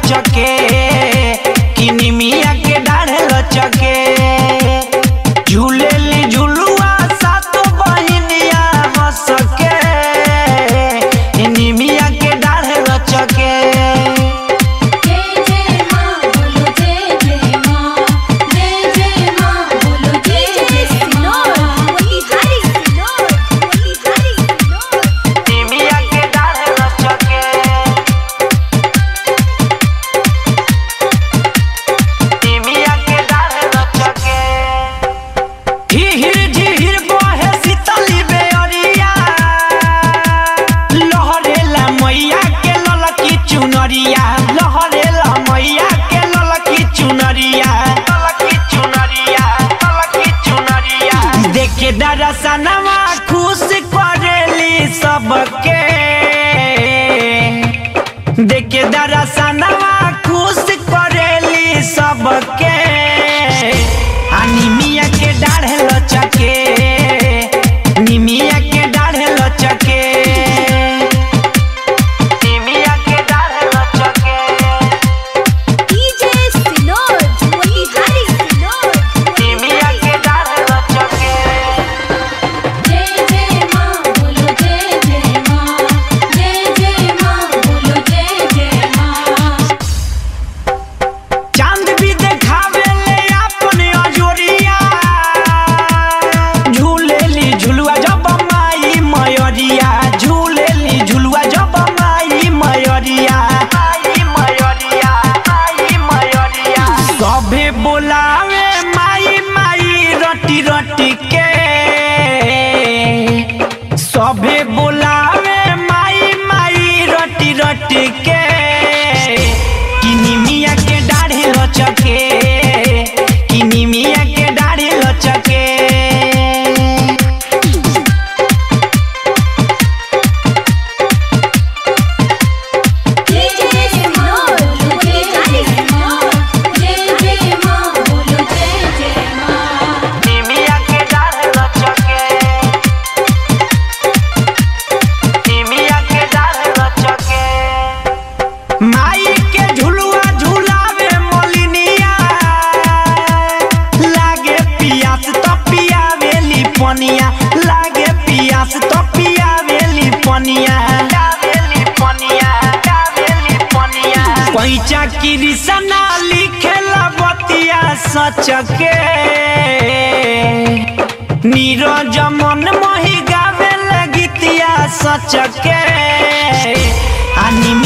लचके कि निमिया के डाढ़े लचके झूलेली झुलुआ सातो बहिनिया हंस के निमिया के डाढ़े लचके जय जय माँ बोलो जय जय माँ जय जय माँ बोलो जय जय माँ बोली हरी सिनोर बोली हरी सिनोर निमिया के डाढ़े लचके निमिया के डाढ़े लचके हिहिर झिहिर बहे शीतली बेअरिया लहरेला मैया के ललकी चुनरिया लहरेला मैया के ललकी चुनरिया ललकी चुनरिया ललकी चुनरिया देखे दरसनवा खुश करेली सबके देखे दरसनवा खुश करेली सबके आ निमिया के डाढ़े लचके निमिया के डाढ़े लचके निमिया के डाढ़े लचके डीजे सिनोर बोली हरी सिनोर निमिया के डाढ़े लचके जय जय माँ बोलो जय जय माँ जय जय माँ बोलो जय जय माँ चांद भी देखावे ले अपन अजोरिया झूलेली झुलुआ जब माई मयरिया झूलेली झुलुआ जब माई मयरिया माई मयरिया माई मयरिया सभे बोलावे माई माई रटी रटी के सभे बोलावे माई माई रटी रटी के किनिमिया के डाढ़े लचके किनिमिया के डाढ़े लचके जय जय सिनोर बोली हरी सिनोर जय जय माँ बोलो जय जय माँ निमिया के डाढ़े लचके निमिया के डाढ़े लचके माई के झुलुआ झुलावे मोलिनिया लागे पियास तो पियावेली पनिया लागे पियास तो पियावेली पनिया पियावेली पनिया पियावेली पनिया पैचा कृष्णा लिखेला बतिया सच के नीरज मन मोहि गावे गीतिया सच के आ निम